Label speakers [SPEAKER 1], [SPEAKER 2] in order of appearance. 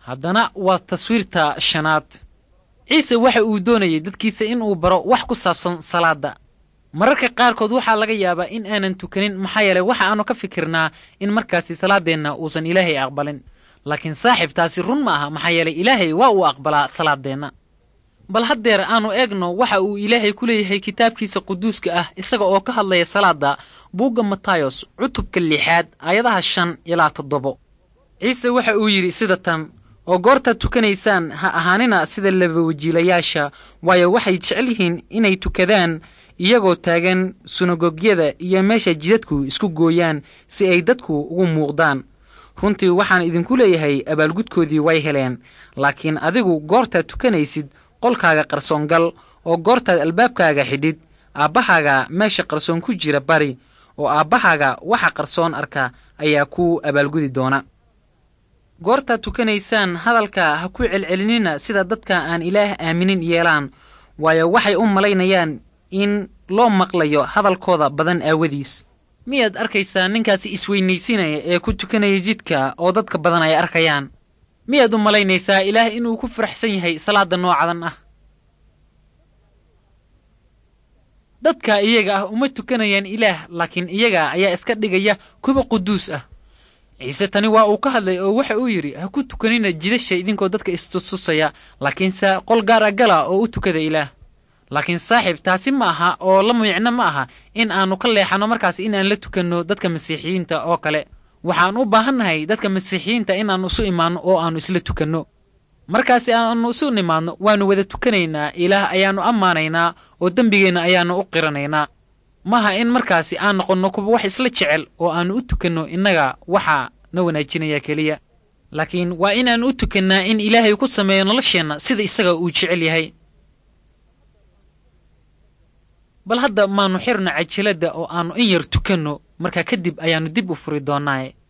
[SPEAKER 1] haddana waa taswiirta shanaad ciise waxa uu doonayay dadkiisa inuu baro wax ku saabsan salaadda mararka qaarkood waxaa laga yaabaa in aanan tukanin maxaa yeelay waxa aanu ka fikirnaa in markaasi salaaddeenna uusan ilaahay aqbalin laakiin saaxiib taasi run ma aha maxaa yeelay ilaahay waa uu aqbalaa salaaddeenna bal haddeer aanu eegno waxa uu ilaahay ku leeyahay kitaabkiisa quduuska ah isaga oo ka hadlaya salaadda buugga matayos cutubka lixaad aayadaha shan ilaa toddobo ciise waxa uu yidhi sida tan oo goortaad tukanaysaan ha ahaanina sida labawajiilayaasha waayo waxay jecel yihiin inay tukadaan iyagoo taagan sunagogyada iyo meesha jidadku isku gooyaan si ay dadku ugu muuqdaan runtii waxaan idinku leeyahay abaalgudkoodii way heleen laakiin adigu goortaad tukanaysid qolkaaga qarsoongal oo goortaad albaabkaaga xidhid aabbahaaga meesha qarsoon ku jira bari oo aabbahaaga waxa qarsoon arka ayaa ku abaalgudi doona goortaad tukanaysaan hadalka ha ku celcelinina sida dadka aan ilaah aaminin yeelaan waayo waxay u malaynayaan in loo maqlayo hadalkooda badan aawadiis miyaad arkaysaa ninkaasi isweynaysinaya ee ku tukanaya jidka oo dadka badan ay arkayaan miyaad u malaynaysaa ilaah inuu ku faraxsan yahay salaadda noocadan ah dadka iyaga ah uma tukanayaan ilaah laakiin iyaga ayaa iska dhigaya kuwa quduus ah ciise tani waa uu ka hadlay oo waxa uu yidhi ha ku tukanina jidasha idinkoo dadka istustusaya laakiinse qol gaar a gala oo u tukada ilaah laakiin saaxiib taasi ma aha oo la micno ma aha in aannu ka leexanno markaas inaan la tukanno dadka masiixiyiinta oo kale waxaan u baahannahay dadka masiixiyiinta inaannu isu imaanno oo aannu isla tukanno markaasi aannu isu nimaadno waannu wada tukanaynaa ilaah ayaannu ammaanaynaa oo dembigeenna ayaannu u qiranaynaa maaha in markaasi aan noqonno kuwa wax isla jecel oo aannu u tukanno innaga waxaa na wanaajinaya keliya laakiin waa inaannu u tukannaa in ilaahay ku sameeyo nolosheenna sida isaga uu jecel yahay bal hadda maannu xirno cajiladda oo aannu in yar tukanno markaa kadib ayaannu dib u furi doonnaaye